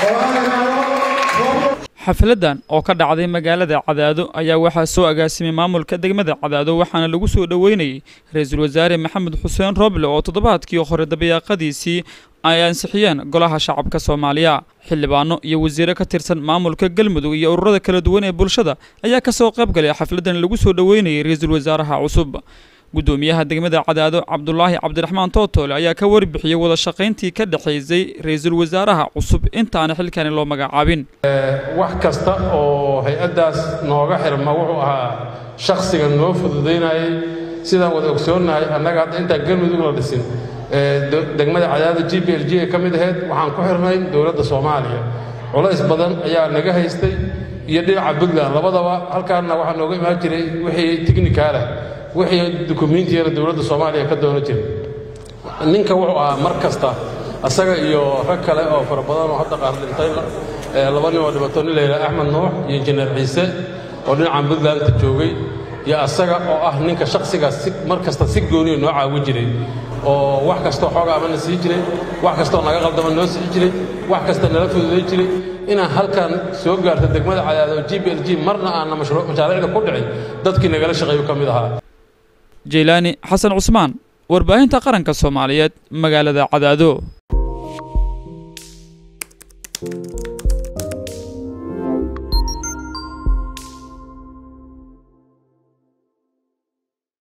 xafladan oo ka dhacday magaalada cadaado ayaa waxaa soo agaasimay maamulka degmada cadaado waxaana lagu soo dhoweynayay ra-iisul wasaare maxamed xuseen roble oo toddobaadkii hore dabayaaqadiisii ay ansixiyeen golaha shacabka soomaaliya xildhibaano iyo wasiire ka tirsan maamulka galmudug iyo ururada kala duwan ee bulshada ayaa ka soo qayb galay xafladan lagu soo dhoweynayay ra-iisul wasaaraha cusub guddoomiyaha degmada cadaado cabdulaahi cabdiraxmaan tootoole ayaa ka warbixiyey wada shaqayntii ka dhexaysay ra-iisul wasaaraha cusub intaana xilkani loo magacaabin wax kasta oo hay-addaas nooga xirma wuxuu ahaa shakhsiga noo fududaynayay sidaan wada ogsoonnahay annaga hadda intaan galmudug la dhisin degmada cadaado g b l g ee ka mid ahayd waxaan ku xirnay dowladda soomaaliya culays badan ayaa naga haystay iyo dhinaca puntland labadaba halkaanna waxaa nooga imaan jiray wixii tiknikaalah wixii dukumiintiyana dowladda soomaaliya ka doono jiray ninka wuxuu ahaa mar kasta asaga iyo rag kale oo fara badan oo hadda qaar dhintay laba nin oo dhibato nin layidhaha axmed nuux iyo injineer ciise oo dhinacan puntlandta joogay iyo asaga oo ah ninka shakhsigaas si mar kasta si gooniya noo caawin jiray oo wax kastoo xooga amana sii jiray wax kastoo naga qaldama noo sii jiray wax kasta nala fududay jiray inaan halkan soo gaarto degmada cadaado g b l g marna aanna mashaariicda ku dhicin dadkii nagala shaqeeyu ka mid ahaa jeylaani xasan cusmaan warbaahinta qaranka soomaaliyeed magaalada cadaado